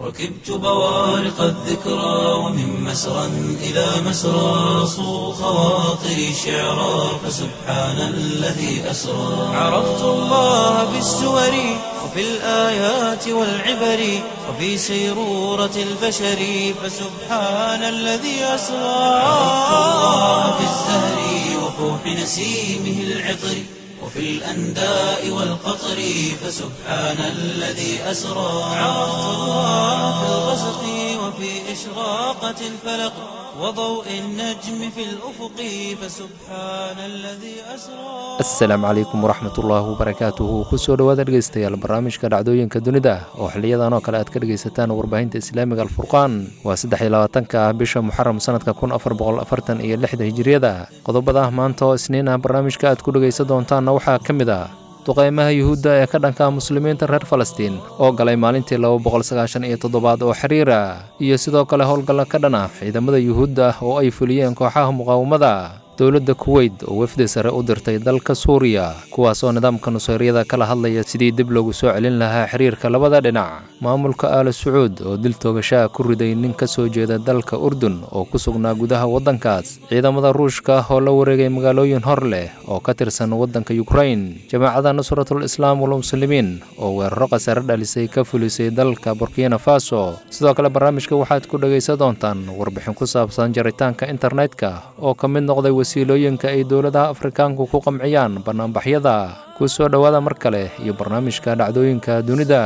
ركبت بوارق الذكرى ومن مسرى إلى مسرى صو خواطري شعرا فسبحان الذي أسرى عرفت الله بالسور وفي الآيات والعبر وفي سيرورة البشر فسبحان الذي أسرى عرفت الله بالزهر وفوح نسيمه العطر وفي الأنداء والقطر فسبحان الذي أسرى عرفت الله في الغسق وفي إشراقة الفلق وضوء النجم في الأفق فسبحان الذي أسرى asalaamu calaykum waraxmatullaahi wabarakaatuhu kusoo dhowaada dhegeystayaal barnaamijka dhacdooyinka dunida oo xiliyadan oo kale aad ka dhegaysataan warbaahinta islaamiga alfurqaan waa saddex iyo labaatanka ah bisha muxaram sanadka kun afar boqol afartan iyo lixda hijiriyada qodobada maanta oo isniin ah barnaamijka aad ku dhegaysan doontaanna waxaa ka mid ah duqeymaha yuhuudda ee ka dhanka muslimiinta reer falastiin oo galay maalintii laba boqol sagaashan iyo toddobaad oo xiriira iyo sidoo kale howlgalla ka dhan ah ciidamada yuhuudda oo ay fuliyeen kooxaha muqaawamada dowladda kuweyt oo wefdi sare u dirtay dalka suuriya kuwaasoo nidaamka nusayryada kala hadlaya sidii dib loogu soo celin lahaa xiriirka labada dhinac maamulka aala sacuud oo dil toogashaha ku riday nin ka soo jeeda dalka urdun oo ku sugnaa gudaha waddankaas ciidamada ruushka oo la wareegay magaalooyin hor leh oo ka tirsan waddanka yukrain jamaacada nusratul islaam walmuslimiin oo weeraro khasaare dhalisay ka fulisay dalka burkina faso sidoo kale barnaamijka waxaad ku dhegaysan doontaan warbixin ku saabsan jaritaanka internetka oo ka mid noqday wasiilooyinka ay dowladaha afrikaanku ku qamciyaan bannaanbaxyada ku soo dhowaada mar kale iyo barnaamijka dhacdooyinka dunida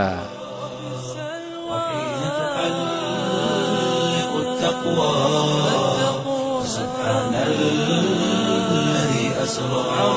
وحين تحلق التقوى فسبحان الذي أسرى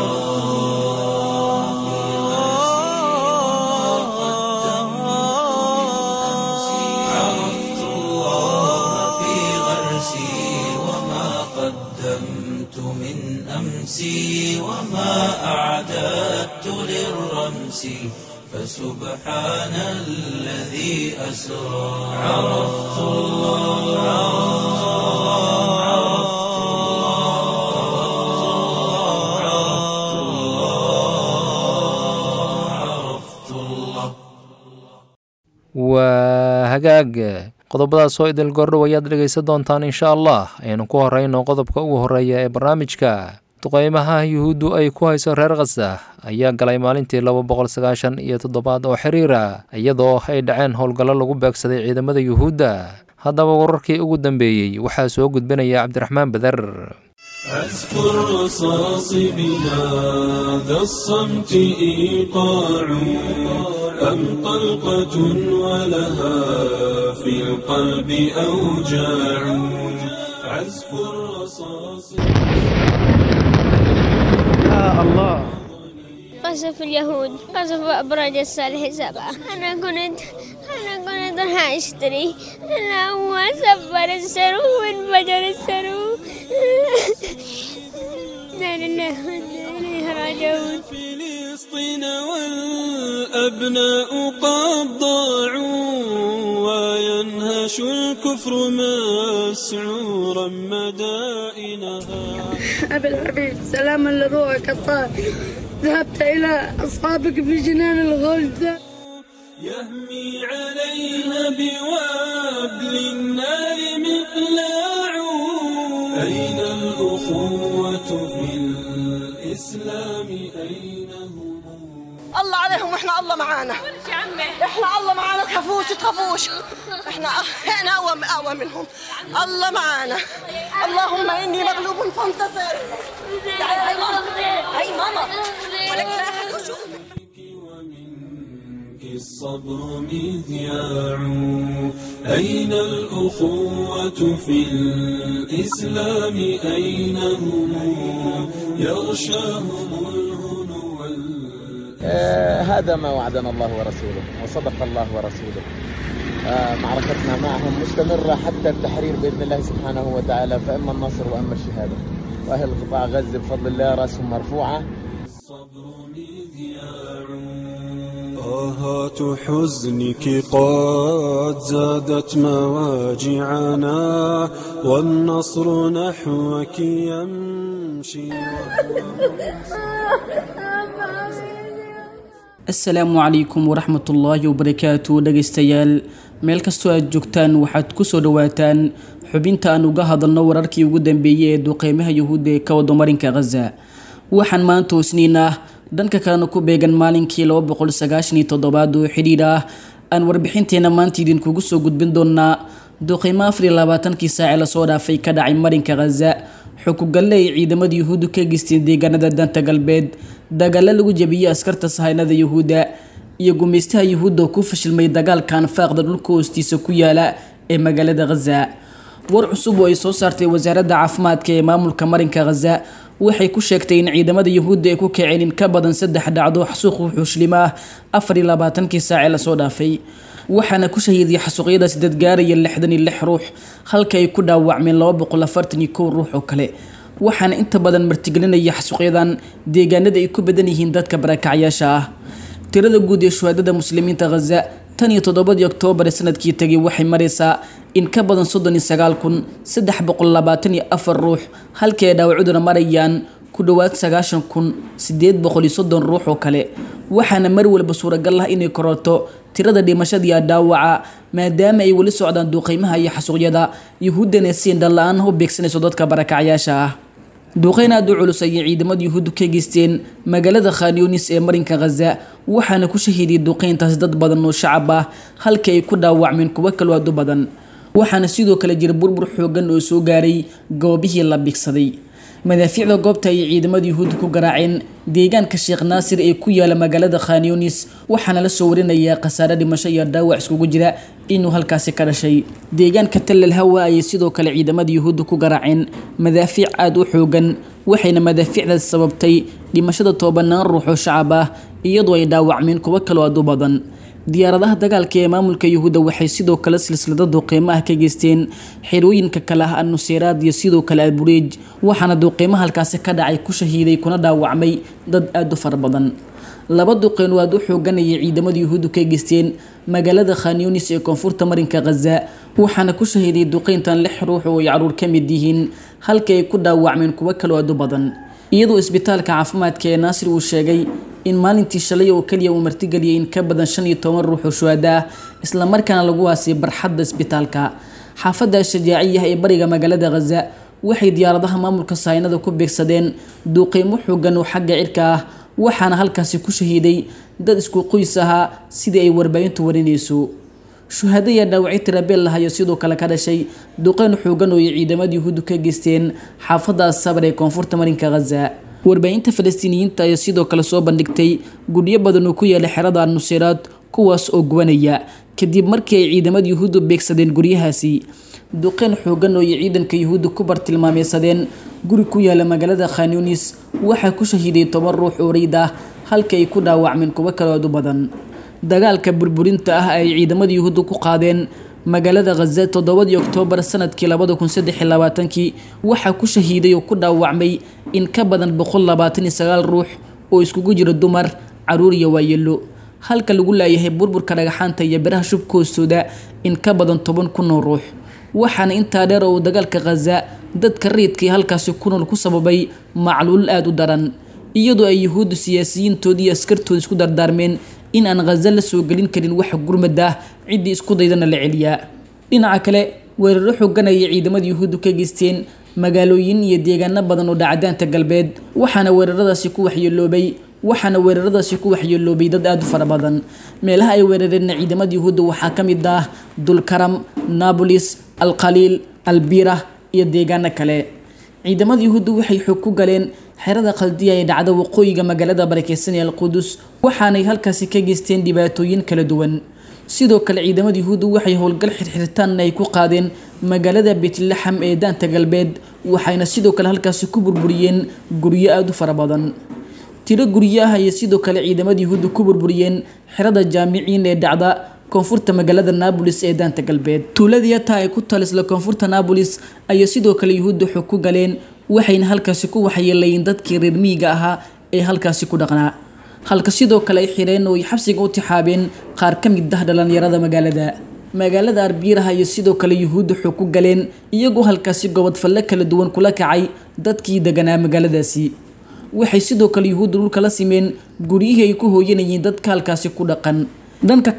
عرفت الله في غرسي وما قدمت من أمسي وما أعددت للرمس فسبحان الذي أسرى عرفت الله عرفت الله عرفت الله عرفت الله waa hagaag qodobadaas oo idil gordhow ayaad dhegaysan doontaan insha allah aynu ku horeyno qodobka ugu horeeya ee barnaamijka duqeymaha yuhuuddu ay ku hayso reer khasa ayaa galay maalintii laba boqol sagaashan iyo toddobaad oo xiriira iyadoo ay dhaceen howlgallo lagu beegsaday ciidamada yuhuudda haddaba wararkii ugu dambeeyey waxaa soo gudbinaya cabdiraxmaan beder عزف الرصاص بهذا الصمت إيقاع أم طلقة ولها في القلب أوجاع عزف الرصاص قصف اليهود قصف أبراج الصالح سبعة أنا كنت أنا كنت راح أشتري أنا هو سفر السرو وانفجر السرو لا لله وإنا إليه راجعون فلسطين والأبناء قد ضاعوا وينهش الكفر مسعورا مدائنها أبي الحبيب سلاما لروحك الطاهر ذهبت إلى أصحابك في جنان الغلد يهمي عليها بوابل النار مقلاع أين الأخوة في الإسلام أين هم الله عليهم واحنا الله معانا احنا الله معانا تخافوش تخافوش احنا احنا اقوى اقوى منهم الله معانا اللهم اني مغلوب فانتصر تعالي هاي ماما هاي ماما ولك لا أحد يشوف. ومنك الصبر مذياع أين الأخوة في الإسلام أين هم يغشاهم الهنو وال- آه، هذا ما وعدنا الله ورسوله وصدق الله ورسوله آه، معركتنا معهم مستمرة حتى التحرير بإذن الله سبحانه وتعالى فإما النصر وإما الشهادة وأهل قطاع غزة بفضل الله رأسهم مرفوعة الصبر مذياع آهات حزنك قد زادت مواجعنا والنصر نحوك يمشي asalaamu calaykum waraxmatullaahi wabarakaatu dhegaystayaal meel kastoo aad joogtaan waxaad kusoo dhawaataan xubinta aan uga hadalno wararkii ugu dambeeyey ee duqeymaha yuhuudda ee ka wado marinka khaza waxaan maanta hosniin ah dhanka kalena ku beegan maalinkii laba boqol sagaashan iyo toddobaad oo xidhiidh ah aan warbixinteena maanta idinkugu soo gudbin doonaa duqeymo afar iyo labaatankii saace lasoo dhaafay ka dhacay marinka khaza xukugalle ay ciidamada yuhuuddu ka geysteen deegaanada danta galbeed dagaalo lagu jabiyey askarta sahaynada yuhuudda iyo gumaystaha yuhuudda oo ku fashilmay dagaalka anfaaqda dhulka hoostiisa ku yaala ee magaalada khaza war cusub oo ay soo saartay wasaaradda caafimaadka ee maamulka marinka khaza waxay ku sheegtay in ciidamada yuhuudda ay ku kaceen in ka badan saddex dhacdo xasuuq wuxuushlim ah afar iyo labaatankii saace lasoo dhaafay waxaana ku shahiiday xasuuqyadaas dad gaaraya lixdan iyo lix ruux halka ay ku dhaawacmeen laba boqol afartan iyo kow ruux oo kale waxaana inta badan martigelinaya xasuuqyadan deegaanada ay ku badan yihiin dadka barakacyaasha ah tirada guud ee shuhaadada muslimiinta khaza tan iyo toddobadii oktoobar ee sanadkii tegay waxay maraysaa in ka badan soddon iyo sagaal kun saddex boqol labaatan iyo afar ruux halkii ay dhaawacuduna marayaan ku dhowaad sagaashan kun sideed boqol iyo soddon ruux oo kale waxaana mar walba suuragal ah inay kororto tirada dhimashadiiya dhaawaca maadaama ay weli socdaan duqeymaha iyo xasuuqyada yuhuuddana siin dhan-la-aan u beegsanayso dadka barakacyaasha ah duqeyn aada u culus ayay ciidamada yuhuuddu ka geysteen magaalada khanyunis ee marinka khaza waxaana ku shahiiday duqeyntaas dad badan oo shacab ah halkii ay ku dhaawacmeen kuwo kaloo aad u badan waxaana sidoo kale jira burbur xoogan oo soo gaaray goobihii la bigsaday madaafiicda goobta ayay ciidamada yuhuudda ku garaaceen deegaanka sheekh naasir ee ku yaala magaalada khanyunis waxaana la soo warinayaa khasaare dhimasho iyo dhaawac iskugu jira inuu halkaasi ka dhashay deegaanka tallal hawa ayay sidoo kale ciidamada yuhuudda ku garaaceen madaafiic aada u xoogan waxayna madaafiicdaas sababtay dhimashada tobanaan ruux oo shacab ah iyadoo ay dhaawacmeen kuwo kaloo aad u badan diyaaradaha dagaalka ee maamulka yuhuudda waxay sidoo kale silsilada duqeymo ah ka geysteen xerooyinka kale ah annuseeraad iyo sidoo kale albureej waxaana duqeymo halkaasi ka dhacay ku shahiiday kuna dhaawacmay dad aada u fara badan laba duqeyn oo aada u xooganayay ciidamada yuhuuddu ka geysteen magaalada khanyunis ee koonfurta marinka khaza waxaana ku shahiiday duqeyntan lix ruux oo ay caruur ka mid yihiin halkii ay ku dhaawacmeen kuwo kaloo aada u badan iyadoo isbitaalka caafimaadka ee naasir uu sheegay in maalintii shalay oo keliya uu martigeliyay in ka badan shan iyo toban ruux oo shuhada ah islamarkaana lagu waasay barxadda isbitaalka xaafadda shajaaciyaha ee bariga magaalada khaza waxay diyaaradaha maamulka sahaynada ku beegsadeen duuqeymo xoogan oo xagga cirka ah waxaana halkaasi ku shahiiday dad isku qoys ahaa sidii ay warbaahintu warinayso shuhada iyo dhaawacyo tirabeel lahayo sidoo kale ka dhashay duqeyn xoogan oo ay ciidamada yuhuuddu ka geysteen xaafadda asabar ee koonfurta marinka khaza warbaahinta falastiiniyiinta ayaa sidoo kale soo bandhigtay guryo badan oo ku yaala xerada nuseyraad kuwaas oo gubanaya kadib markii ay ciidamada yuhuuddu beegsadeen guryahaasi duqeyn xoogan oo ay ciidanka yuhuudda ku bartilmaameysadeen guri ku yaala magaalada khanyunis waxaa ku shahiiday toban ruux oo reyd ah halka ay ku dhaawacmeen kuwo kalood u badan dagaalka burburinta ah ay ciidamada yuhuudda ku qaadeen magaalada khaza toddobadii oktoobar sanadkii labada kun saddex iyo labaatankii waxaa ku shahiiday oo ku dhaawacmay in ka badan boqol labaatan iyo sagaal ruux oo iskugu jira dumar caruur iyo waayeelo halka lagu laayahay burburka dhagaxaanta iyo biraha shubka hoostooda in ka badan toban kun oo ruux waxaana intaa dheer oo dagaalka khaza dadka rayidkii halkaasi ku nool ku sababay macluul aada u daran iyadoo ay yuhuuddu siyaasiyiintoodii iyo askartooda isku dardaarmeen in aan khaza la soo gelin karin wax gurmad ah ciddii isku daydana la celiyaa dhinaca kale weeraro xoogan ayay ciidamada yuhuuddu ka geysteen magaalooyin iyo deegaano badan oo dhacdaanta galbeed waxaana weeraradaasi ku waxyeeloobay waxaana weeraradaasi ku waxyeeloobay dad aada u fara badan meelaha ay weerareenna ciidamada yuhuudda waxaa ka mid ah dulkaram nabolis alkhaliil albira iyo deegaano kale ciidamada yuhuudda waxay xoog ku galeen xerada khaldiya ee dhacda waqooyiga magaalada barakeysan ee alqudus waxaanay halkaasi ka geysteen dhibaatooyin kala duwan sidoo kale ciidamada yuhuudda waxay howlgal xirxiritaanna ay ku qaadeen magaalada beetlaxam ee daanta galbeed waxayna sidoo kale halkaasi ku burburiyeen guryo aada u fara badan tiro guryo ah ayay sidoo kale ciidamada yuhuudda ku burburiyeen xerada jaamiciin ee dhacda koonfurta magaalada naabolis ee daanta galbeed tuuladii ataa ay ku talisla koonfurta naabolis ayay sidoo kale yuhuudda xog ku galeen waxayna halkaasi ku waxyeelayeen dadkii reer miyiga ahaa ee halkaasi ku dhaqnaa halka sidoo kale ay xireen oo ay xabsiga u tixaabeen qaar ka mid ah dhalinyarada magaalada magaalada arbiiraha iyo sidoo kale yuhuudda xog ku galeen iyagoo halkaasi gobodfalle kala duwan kula kacay dadkii deganaa magaaladaasi waxay sidoo kale yuhuudda dhulka la simeen guryihii ay ku hooyanayeen dadka halkaasi ku dhaqan dhanka kale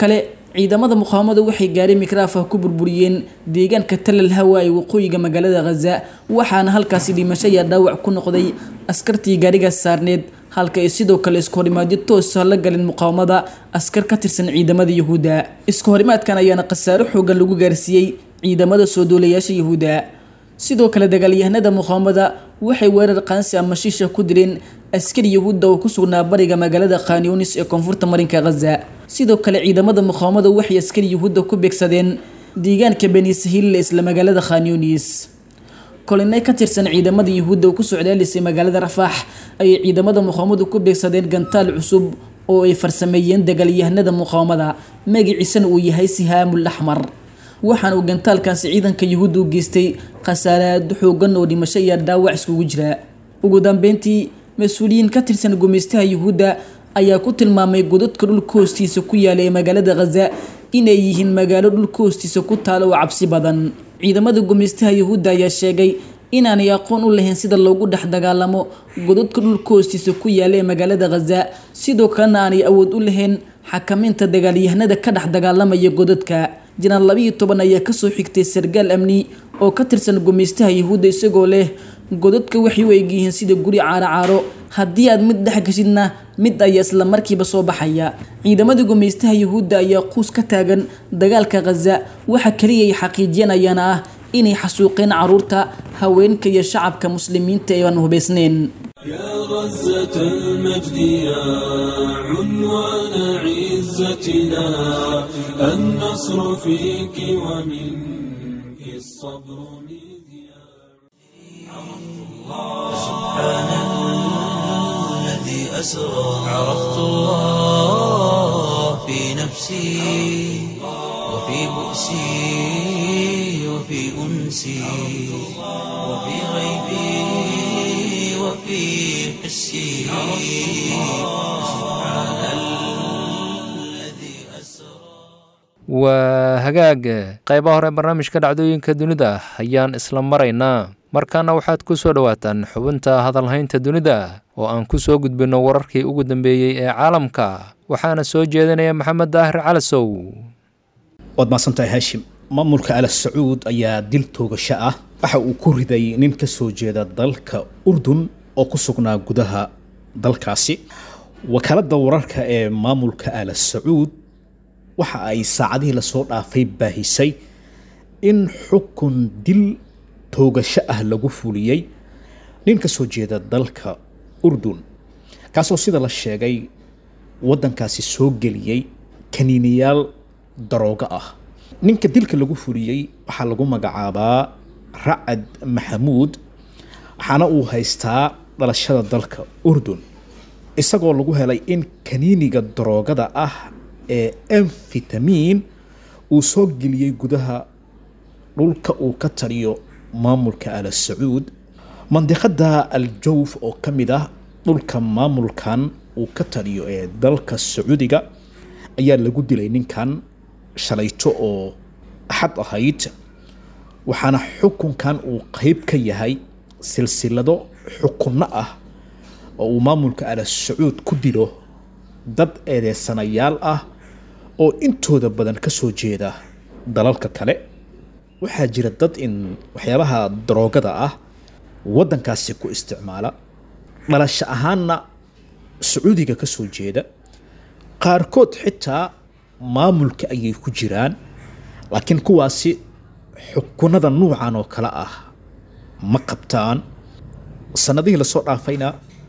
ciidamada muqaawamadu waxay gaari mikraafah ku burburiyeen deegaanka talal hawa ee waqooyiga magaalada khaza waxaana halkaasi dhimasho iyo dhaawac ku noqday askartii gaarigaas saarneed halka ay sidoo kale isku horimaadyo toosa la galeen muqaawamada askar ka tirsan ciidamada yuhuudda isku horimaadkan ayaana khasaaro xoogan lagu gaarsiiyey ciidamada soo duulayaasha yuhuudda sidoo kale dagaalyahanada muqaawamada waxay weerar qaansi ama shiisha ku dileen askari yuhuudda oo ku sugnaa bariga magaalada khanyunis ee koonfurta marinka khaza sidoo kale ciidamada muqaawamada waxay askari yuhuudda ku beegsadeen deegaanka beni sahiil ee isla magaalada khanyunis kolinay ka tirsan ciidamada yuhuudda oo ku socdaalisay magaalada rafaax ayay ciidamada muqaawamadu ku beegsadeen gantaal cusub oo ay farsameeyeen dagaalyahanada muqaawamada magaciisana uu yahay sihaamul axmar waxaana uu gantaalkaasi ciidanka yuhuudda u geystay khasaaraad xoogan oo dhimasho iyo dhaawac iskugu jira ugu dambeyntii mas-uuliyiin ka tirsan gumeystaha yuhuudda ayaa ku tilmaamay godadka dhulka hoostiisa ku yaala ee magaalada khaza inay yihiin magaalo dhulka hoostiisa ku taala oo cabsi badan ciidamada gumeystaha yuhuudda ayaa sheegay inaanay aqoon u lahayn sida loogu dhex dagaalamo godadka dhulka hoostiisa ku yaala ee magaalada khaza sidoo kalena aanay awood u lahayn xakamaynta dagaalyahanada ka dhex dagaalamaya godadka janaan labiiyo toban ayaa kasoo xigtay sargaal amni oo ka tirsan gumeystaha yuhuudda isagoo leh godadka waxay u egyihiin sida guri caaro caaro haddii aad mid dhex gashidna mid ayaa isla markiiba soo baxaya ciidamada gumeystaha yuhuudda ayaa quus ka taagan dagaalka khaza waxa kaliya ay xaqiijiyeen ayaana ah inay xasuuqeen caruurta haweenka iyo shacabka muslimiinta ee aan hubaysnayn يا غزة المجد يا عنوان عزتنا النصر فيك ومنك الصبر مذياع سبحان الذي أسرى عرفت الله في نفسي وفي بؤسي وفي أنسي وفي غيبي وفي حسي سبحان الذي أسرى waa hagaag qaybaha hore barnaamijka dhacdooyinka dunida ayaan isla maraynaa markaana waxaad ku soo dhowaataan xubinta hadalhaynta dunida oo aan ku soo gudbinno wararkii ugu dambeeyey ee caalamka waxaana soo jeedinaya maxamed daahir calasow waad mahadsantahay haashim maamulka ala sacuud ayaa dil toogasho ah waxa uu ku riday nin ka soo jeeda dalka urdun oo ku sugnaa gudaha dalkaasi wakaaladda wararka ee maamulka ala sacuud waxa ay saacadihii lasoo dhaafay baahisay in xukun dil toogasho ah lagu fuliyey nin ka soo jeeda dalka urdun kaasoo sida la sheegay waddankaasi soo geliyey kaniiniyaal daroogo ah ninka dilka lagu fuliyey waxaa lagu magacaabaa racad maxamuud waxaana uu haystaa dhalashada dalka urdun isagoo lagu helay in kaniiniga daroogada ah ee amfitamin uu soo geliyey gudaha dhulka uu ka taliyo maamulka ala sacuud mandiqada al-jawf oo ka mid ah dhulka maamulkan uu ka taliyo ee dalka sacuudiga ayaa lagu dilay ninkan shalayto oo axad ahayd waxaana xukunkan uu qeyb ka yahay silsilado xukunno ah oo uu maamulka ala sacuud ku dilo dad eedeysanayaal ah oo intooda badan ka soo jeeda dalalka kale waxaa jira dad in waxyaabaha daroogada ah waddankaasi ku isticmaala dhalasho ahaanna sacuudiga ka soo jeeda qaarkood xitaa maamulka ayay ku jiraan laakiin kuwaasi xukunada nuucan oo kale ah ma qabtaan sanadihii lasoo dhaafayna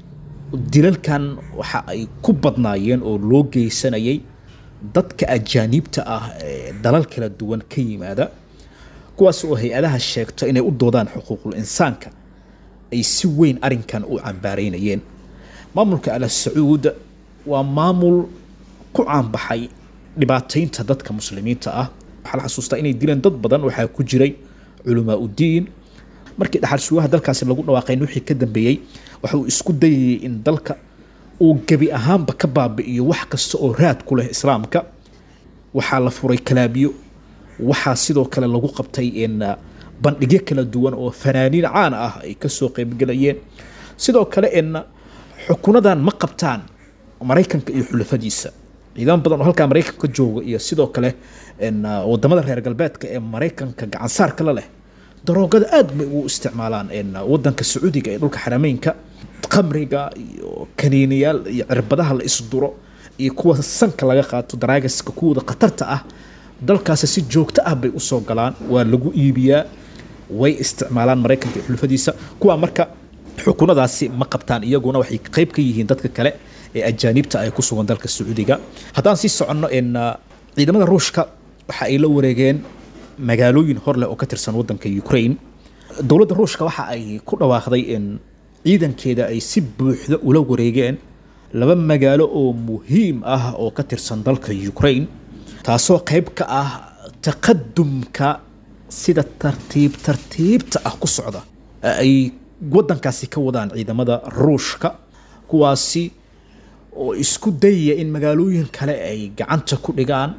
dilalkan waxa ay ku badnaayeen oo loo geysanayay dadka ajaaniibta ah ee dalal kala duwan ka yimaada kuwaas oo hay-adaha sheegto inay u doodaan xuquuqul insaanka ay si weyn arinkan u cambaareynayeen maamulka ala sacuud waa maamul ku caanbaxay dhibaataynta dadka muslimiinta ah waxaa la xasuustaa inay dileen dad badan waxaa ku jiray culamaa udiin markii dhaxal sugaha dalkaasi lagu dhawaaqayn wixii ka dambeeyey waxa uu isku dayayay in dalka uu gebi ahaanba ka baabi'iyo wax kasta oo raad ku leh islaamka waxaa la furay kalaabiyo waxaa sidoo kale lagu qabtay in bandhigyo kala duwan oo fanaaniin caan ah ay kasoo qeybgelayeen sidoo kale in xukunadan ma qabtaan maraykanka iyo xulafadiisa ciidamo badan oo halkaa maraykanka jooga iyo sidoo kale een, ah, wadamada reer galbeedka ee maraykanka gacansaarka la leh daroogada aad bay ugu isticmaalaan een, ah, wadanka sacuudiga ee dhulka xarameynka khamriga iyo kaniiniyaal iyo cirbadaha la isduro iyo kuwa sanka laga qaato daraagiska kuwooda khatarta ah dalkaasi si joogto ah bay usoo galaan waa lagu iibiyaa way isticmaalaan maraykanka iyo xulufadiisa kuwa marka xukunadaasi ma qabtaan iyaguna waxay qayb ka yihiin dadka kale ee ajaanibta ay ku sugan dalka sacuudiga haddaan sii soconno in ah, ciidamada ruushka waxa ay la wareegeen magaalooyin hor leh oo ka tirsan wadanka ukraine dowladda ruushka waxa ay ku dhawaaqday in ciidankeeda ay si buuxda ula wareegeen laba magaalo oo muhiim ah oo ka tirsan dalka ukraine taasoo qayb ka ah taqadumka sida tartiib tartiibta ah ku socda ee ay wadankaasi ka wadaan ciidamada ruushka kuwaasi oo isku dayaya in magaalooyin kale ay gacanta ku dhigaan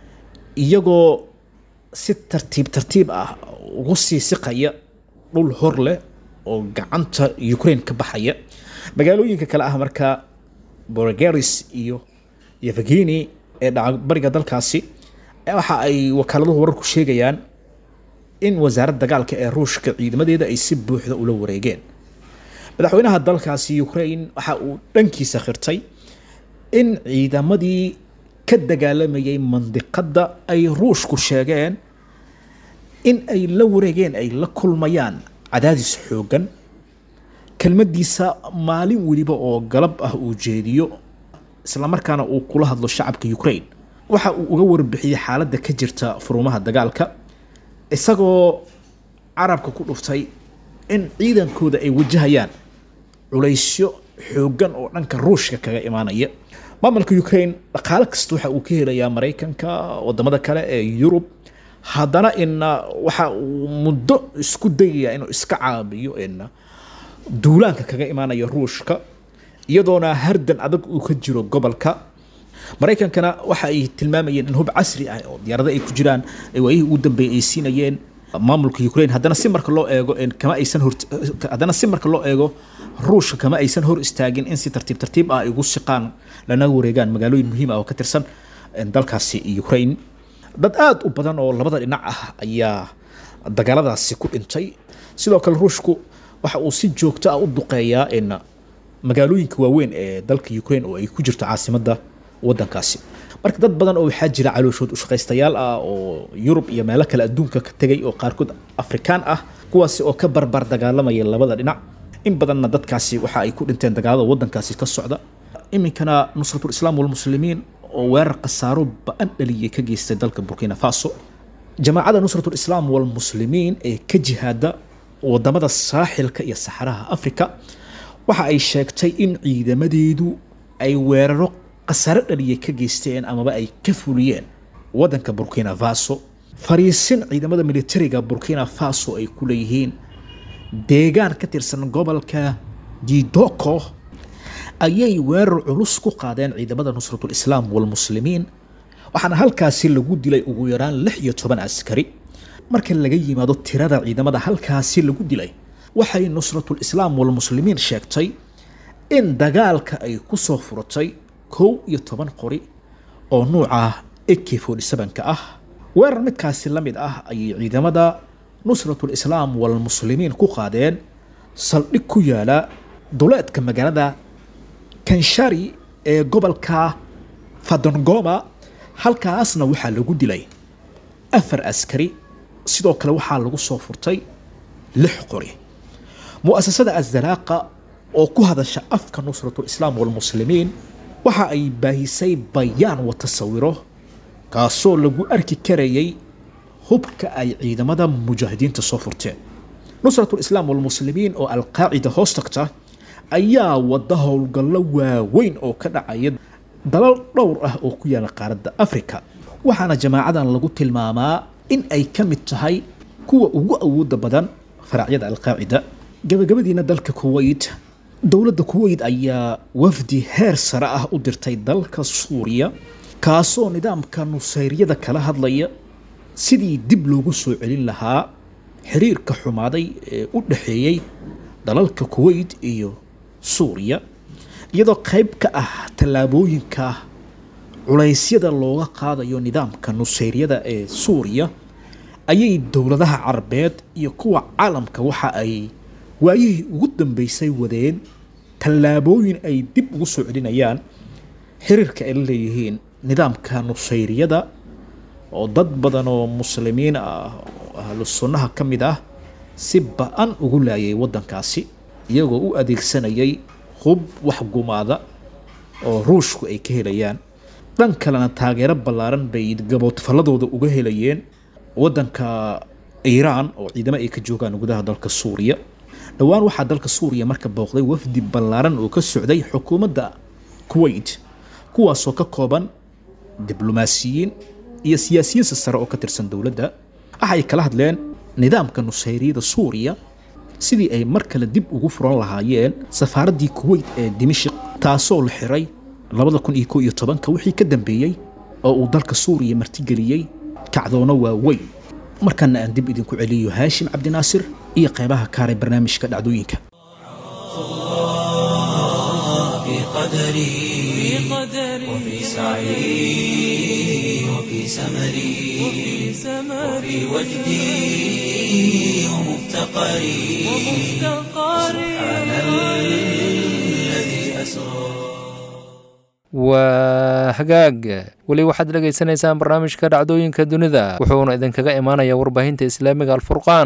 iyagoo si tartiib tartiib ah ugu sii siqaya dhul hor leh oo gacanta ukraine ka baxaya magaalooyinka kale ah marka borgaris iyo yevgeni ee dhaca bariga dalkaasi eh, waxa ay wakaaladadu wararku sheegayaan in wasaaradda dagaalka ee ruushka ciidamadeeda ay si buuxda ula wareegeen madaxweynaha dalkaasi ukraine waxa uu dhankiisa khirtay in ciidamadii ka dagaalamayay mandiqadda ay ruushku sheegeen in ay la wareegeen ay la kulmayaan cadaadis xoogan kelmadiisa maalin weliba oo galab ah uu jeediyo islamarkaana uu kula hadlo shacabka ukraine waxa uu uga warbixiyey xaaladda ka jirta furumaha dagaalka isagoo carabka ku dhuftay in ciidankooda ay wajahayaan culaysyo xoogan oo dhanka ruushka kaga imaanaya maamulka ukraine dhaqaale kasta waxa uu ka helayaa maraykanka wadamada kale ee yurub haddana ina waxa uu muddo isku dayaya inuu iska caabiyo ina duulaanka kaga imaanaya ruushka iyadoona hardan adag uu ka jiro gobolka maraykankana waxa ay tilmaamayeen in hub casri ah oo diyaarado ay ku jiraan ay waayihii ugu dambeeyay ay siinayeen maamulka ukraine haddana si marka loo eego in kama aysan hor haddana si marka loo eego ruushka kama aysan hor istaagin in si tartiib tartiib ah ay ugu siqaan lana wareegaan magaalooyin muhiim ah oo ka tirsan dalkaasi ukraine dad aada u badan oo labada dhinac ah ayaa dagaaladaasi ku dhintay sidoo kale ruushku waxa uu si joogto ah u duqeeyaa in magaalooyinka waaweyn ee dalka ukraine oo ay ku jirto caasimadda wadankaasi marka dad badan oo waxaa jira calooshood ushaqaystayaal ah oo yurub iyo meelo kale adduunka ka tegay oo qaarkood afrikaan ah kuwaasi oo ka barbar dagaalamaya labada dhinac in badanna dadkaasi waxa ay ku dhinteen dagaalada wadankaasi ka socda iminkana nusratul islaam walmuslimiin oo weerar khasaaro ba-an dhaliyay ka geystay dalka burkina faso jamaacada nusratul islaam walmuslimiin ee ka jihaada wadamada saaxilka iyo saxaraha afrika waxa ay sheegtay in ciidamadeedu ay weeraro khasaare dhaliyay ka geysteen amaba ay ka fuliyeen wadanka burkina faso fariisin ciidamada militariga burkina faso ay ku leeyihiin deegaan ka tirsan gobolka didoko ayay weerar culus ku qaadeen ciidamada nusratul islaam walmuslimiin waxaana halkaasi lagu dilay ugu yaraan lix iyo toban askari marka laga yimaado tirada ciidamada halkaasi lagu dilay waxay nusratul islaam walmuslimiin sheegtay in dagaalka ay ku soo furatay kow iyo toban qori oo nuuca ak ka ah weerar midkaasi la mid ah ayay ciidamada nusratul islaam walmuslimiin ku qaadeen saldhig ku yaala duleedka magaalada kanshari ee gobolka fadongoma halkaasna waxaa lagu dilay afar askari sidoo kale waxaa lagu soo furtay lix qori mu'asasada azalaaqa oo ku hadasha afka nusratul islaam walmuslimiin waxa ay baahisay bayaan wata sawiro kaasoo lagu arki karayay hubka ay ciidamada mujaahidiinta soo furteen nusratul islaam walmuslimiin oo alqaacida hoos tagta ayaa wada howlgallo waaweyn oo ka dhacaya dalal dhowr ah oo ku yaala qaaradda afrika waxaana jamaacadan lagu tilmaamaa in ay ka mid tahay kuwa ugu awooda badan faraacyada alqaacida gabagabadiina dalka kuwait dowladda kuwait ayaa wafdi heer sare ah u dirtay dalka suuriya kaasoo nidaamka nusayryada kala hadlaya sidii dib loogu soo celin lahaa xiriirka xumaaday ee u dhexeeyey dalalka kuwait iyo suuriya iyadoo qayb ka ah tallaabooyinka culaysyada looga qaadayo nidaamka nusayryada ee suuriya ayay dowladaha carabeed iyo kuwa caalamka waxa ay waayihii ugu dambeysay wadeen tallaabooyin ay dib ugu soo celinayaan xiriirka ay la leeyihiin nidaamka nusayryada oo dad badan oo muslimiin ah oo ahlu sunnaha ka mid ah si ba-an ugu laayay waddankaasi iyagoo u adeegsanayay hub wax gumaada oo ruushku ay ka helayaan dhan kalena taageero ballaaran bay gaboodfalladooda uga helayeen waddanka iiraan oo ciidamo ay ka joogaan gudaha dalka suuriya dhowaan waxaa dalka suuriya marka booqday wafdi ballaaran oo ka socday xukuumadda kuwait kuwaasoo ka kooban diblomaasiyiin iyo siyaasiyiin sare oo ka tirsan dowladda waxay kala hadleen nidaamka nusayriyada suuriya sidii ay mar kale dib ugu furan lahaayeen safaaraddii kuwait ee dimashik taasoo la xiray labada kun iyo ko iyo tobanka wixii ka dambeeyey oo uu dalka suuriya martigeliyey kacdoono waaweyn markana aan dib idinku celiyo haashim cabdinaasir iyo qeybaha kaaray barnaamijka dhacdooyinka في قدري وفي سعي وفي سمري وفي وجدي ومفتقري سبحان الذي أسرى waa hagaag weli waxaad dhegaysanaysaan barnaamijka dhacdooyinka dunida wuxuuna idinkaga imaanayaa warbaahinta islaamiga alfurqaan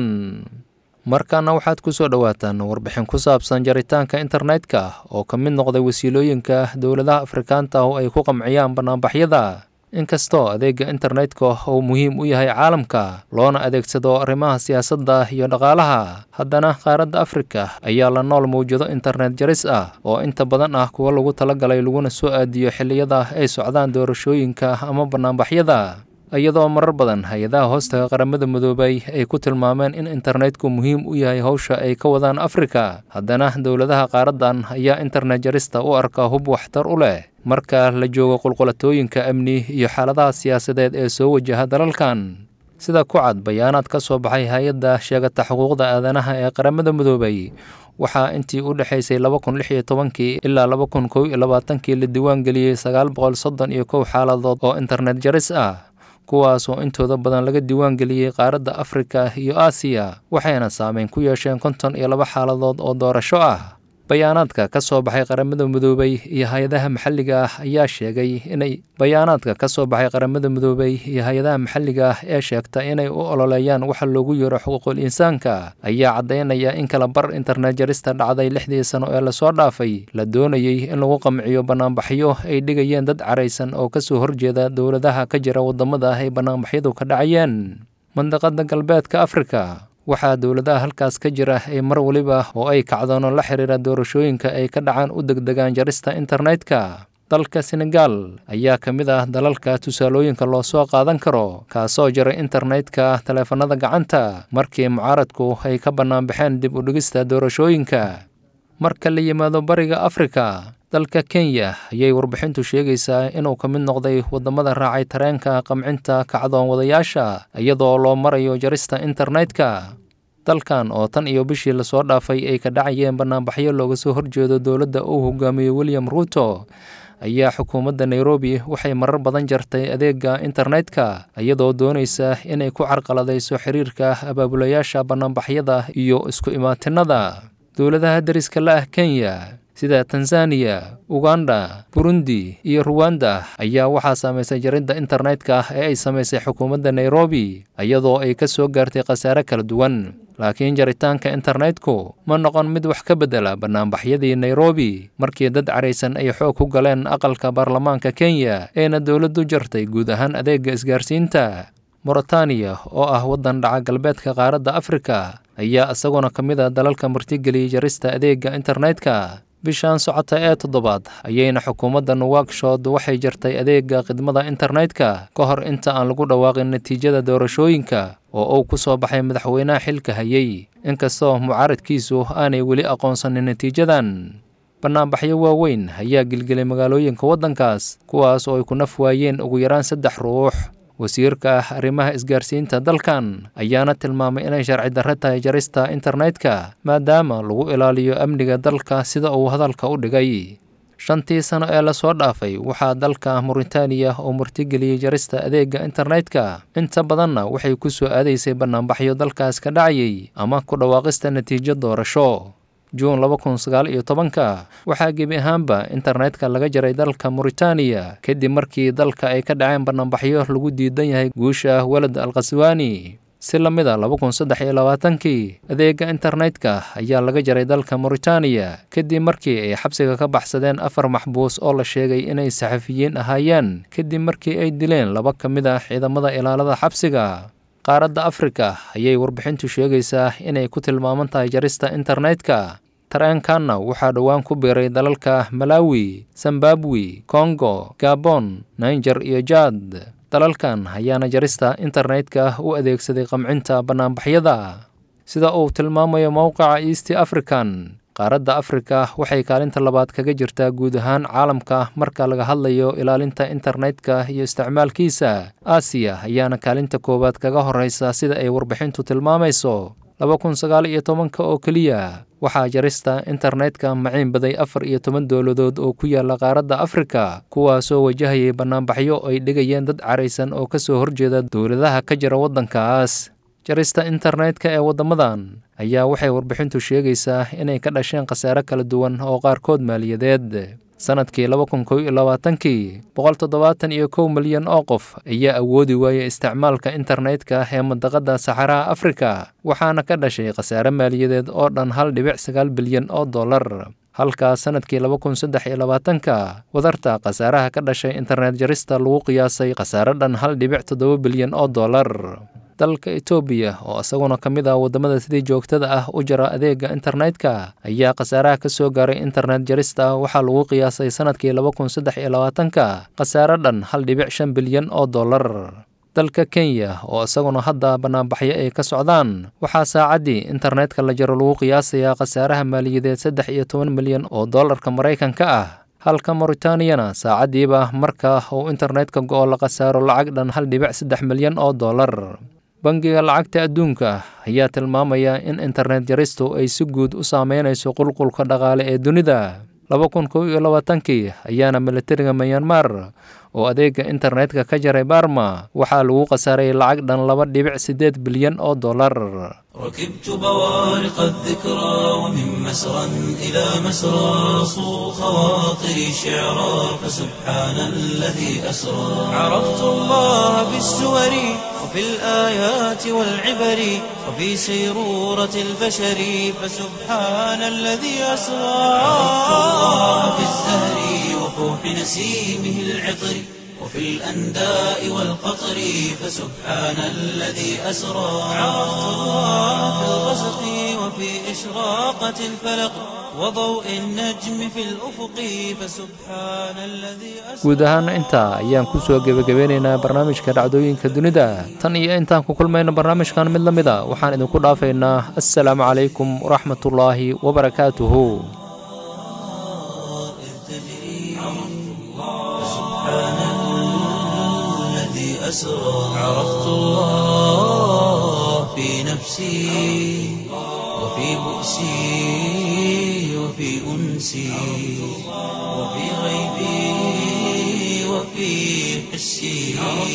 markaana waxaad ku soo dhowaataan warbixin ku saabsan jaritaanka internetka oo ka mid noqday wasiilooyinka dowladaha afrikaanta oo ay ku qamciyaan banaanbaxyada inkastoo adeega internetka uu muhiim u yahay caalamka loona adeegsado arrimaha siyaasadda iyo dhaqaalaha haddana qaaradda afrika ayaa la nool mawjado internet jaris ah oo inta badan ah kuwa lagu talagalay laguna soo aadiyo xilliyada ay socdaan doorashooyinka ama banaanbaxyada iyadoo marar badan hay-adaha hoostaga qaramada midoobay ay ku tilmaameen in internetku muhiim u yahay howsha ay ka wadaan afrika haddana dowladaha qaaradan ayaa internet jarista u arka hub waxtar u leh marka la joogo qulqulatooyinka amni iyo xaaladaha siyaasadeed ee soo wajaha dalalkan sida ku cad bayaanaad ka soo baxay hay-adda sheegata xuquuqda aadanaha ee qaramada midoobay waxaa intii u dhexaysay laba kun lix iyo tobankii ilaa laba kun kow iyo labaatankii la diiwaan geliyey sagaal boqol soddon iyo kow xaaladood oo internet jaris ah kuwaasoo intooda badan laga diiwaan geliyey qaaradda afrika iyo aasiya waxayna saameyn ku yeesheen konton iyo laba xaaladood oo doorasho ah bayaanaadka ka soo baxay qaramada midoobay iyo hay-adaha maxalliga ah ayaa sheegay inay bayaanaadka ka soo baxay qaramada midoobay iyo hay-adaha maxalliga ah ee sheegta inay u ololeeyaan waxa loogu yeero xuquuqul insaanka ayaa caddaynaya in kala bar internet jarista dhacday lixdii sano ee lasoo dhaafay la doonayey in lagu qamciyo banaanbaxyo ay dhigayeen dad caraysan oo kasoo horjeeda dowladaha ka jira wadamada ay banaanbaxyadu ka dhacayeen mandaqada galbeedka afrika waxaa dowladaha halkaas ka jira ay mar waliba oo ay kacdoono la xiriira doorashooyinka ay ka dhacaan u degdegaan jarista internetka dalka senegal ayaa ka mid ah dalalka tusaalooyinka loo soo qaadan karo kaasoo jaray internetka taleefanada gacanta markii mucaaradku ay ka banaanbaxeen dib u dhigista doorashooyinka marka la yimaado bariga afrika dalka kenya ayay warbixintu sheegaysaa inuu ka mid noqday wadamada raacay tareenka qamcinta kacdoon wadayaasha iyadoo loo marayo jarista internetka dalkan oo tan iyo bishii lasoo dhaafay ay ka dhacayeen banaanbaxyo looga soo horjeedo dowladda uu hogaamiyo william ruuto ayaa xukuumadda nairobi waxay marar badan jartay adeega internetka iyadoo doonaysa inay ku carqaladayso xiriirka abaabulayaasha banaanbaxyada iyo isku imaatinada dowladaha deriska la ah kenya sida tanzaniya uganda burundi iyo ruwanda ayaa waxaa saamaysay jaridda internetka ee ay samaysay xukuumadda nairobi iyadoo ay ka soo gaartay khasaare kala duwan laakiin jaritaanka internetku ma noqon mid wax ka beddela banaanbaxyadii nairobi markii dad caraysan ay xoog ku galeen aqalka baarlamaanka kenya eena dowladdu jartay guud ahaan adeega isgaarsiinta moritaniya oo ah waddan dhaca galbeedka qaaradda afrika ayaa isaguna ka mid a dalalka martigeliyay jarista adeega internetka bishan socota ee toddobaad ayayna xukuumadda nuwakshod waxay jartay adeega khidmada internetka ka hor inta aan lagu dhawaaqin natiijada doorashooyinka oo uu ku soo baxay madaxweynaha xilka hayay inkastoo mucaaradkiisu aanay weli aqoonsanin natiijadan banaanbaxyo waaweyn ayaa gelgelay magaalooyinka waddankaas kuwaas oo ay ku naf waayeen ugu yaraan saddex ruux wasiirka arrimaha isgaarsiinta dalkan ayaana tilmaamay inay sharci darre tahay jarista internetka maadaama lagu ilaaliyo amniga dalka sida uu hadalka u dhigay shantii sano ee lasoo dhaafay waxaa dalka muritaaniya oo martigeliyey jarista adeega internetka inta badanna waxay ku soo aadaysay bannaanbaxyo dalkaas ka dhacayay ama ku dhawaaqista natiijo doorasho juun laba kun sagaal iyo tobanka waxaa gebi ahaanba internetka laga jaray dalka muritaaniya kadib markii dalka ay ka dhaceen bannaanbaxyo lagu diidan yahay guusha walad al khaswaani si la mid a laba kun saddex iyo labaatankii adeega internetka ayaa laga jaray dalka muritaaniya kadib markii ay xabsiga ka baxsadeen afar maxbuus oo la sheegay inay saxafiyiin ahaayeen kadib markii ay dileen laba ka mid ah ciidamada ilaalada xabsiga qaaradda afrika ayay warbixintu sheegaysaa inay ku tilmaaman tahay jarista internetka tareenkanna waxaa dhowaan ku biiray dalalka malawi zimbabwe kongo gabon niger iyo jad dalalkan ayaana jarista internetka u adeegsaday qamcinta bannaanbaxyada sida uu tilmaamayo mowqaca east african qaaradda afrika waxay kaalinta labaad kaga jirtaa guud ahaan caalamka marka laga hadlayo ilaalinta internetka iyo isticmaalkiisa aasiya ayaana kaalinta koowaad kaga horeysa sida ay warbixintu tilmaamayso laba kun sagaal iyo tobanka oo keliya waxaa jarista internetka maciin baday afar iyo toban dowladood oo ku yaala qaaradda afrika kuwaasoo wajahayay bannaanbaxyo ay dhigayeen dad caraysan oo ka soo horjeeda dowladaha ka jira waddankaas jarista internetka ee waddamadan ayaa waxay warbixintu sheegaysaa inay ka dhasheen khasaare kala duwan oo qaarkood maaliyadeed sanadkii laba kun kow iyo labaatankii boqol toddobaatan iyo kow milyan oo qof ayaa awoodi waayay isticmaalka internetka ee mandaqadda saxaraha afrika waxaana ka dhashay khasaare maaliyadeed oo dhan hal dhibic sagaal bilyan oo dollar halkaas sanadkii laba kun saddex iyo labaatanka wadarta khasaaraha ka dhashay internet jarista lagu qiyaasay khasaare dhan hal dhibic toddoba bilyan oo dollar dalka etoobiya oo isaguna ka mid ah waddamada sidii joogtada ah u jara adeega internetka ayaa khasaaraha ka soo gaaray internet jarista waxaa lagu qiyaasay sanadkii laba kun saddex iyo labaatanka khasaare dhan hal dhibic shan bilyan oo dollar dalka kenya oo isaguna hadda bannaanbaxyo ay ka socdaan waxaa saacaddii internetka la jaro lagu qiyaasayaa khasaaraha maaliyadeed saddex iyo toban milyan oo dollarka maraykanka ah halka mauritaniana saacaddiiba marka uu internetka go-o la khasaaro lacag dhan hal dhibic saddex milyan oo dollar bangiga lacagta adduunka ayaa tilmaamaya in internet jaristu ay si guud u saameynayso qulqulka dhaqaale ee dunida laba kun kow iyo labaatankii ayaana militariga myanmar oo adeega internetka ka jaray barma waxaa lagu khasaaray lacag dhan laba dhibic siddeed bilyan oo dollar ركبت بوارق الذكرى ومن مسرى إلى مسرى صو خواطري شعرا فسبحان الذي أسرى عرفت الله بالسور وفي الآيات والعبر وفي سيرورة البشر فسبحان الذي أسرى عرفت الله بالزهر وفوح نسيمه العطر وفي الأنداء والقطر فسبحان الذي أسرى عرفت الله في الغسق وفي إشراقة الفلق وضوء النجم في الأفق فسبحان الذي أسرى guud ahaana intaa ayaan ku soo gebagabeynaynaa barnaamijka dhacdooyinka dunida tan iyo intaan ku kulmayno barnaamijkan mid la mid a waxaan idinku dhaafaynaa assalaamu calaykum waraxmatullaahi wabarakaatuhu الذي أسرى عرفت الله في نفسي وفي بؤسي وفي أنسي وفي غيبي وفي حسي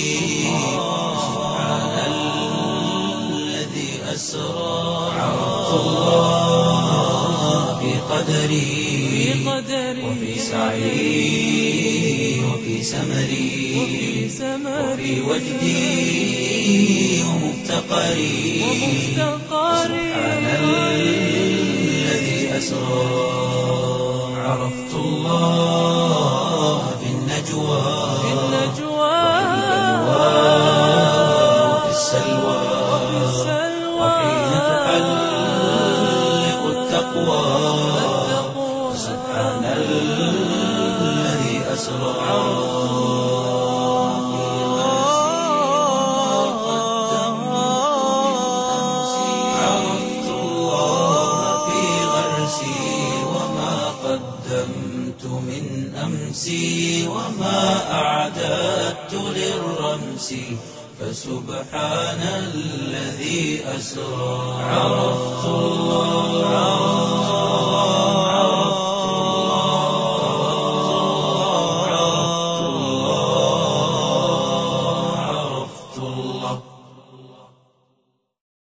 سبحان الذي أسرى عرفت الله في قدري وفي سعي وفي سمري وفي وجدي ومفتقري سبحان الذي أسرى عرفت الله في النجوى وفي السلوى وحين تحلق التقوى سبحان الذي أسرى عرفت الله في غرسي وما قدمت من أمسي وما أعددت للرمس فسبحان الذي أسرى عرفت الله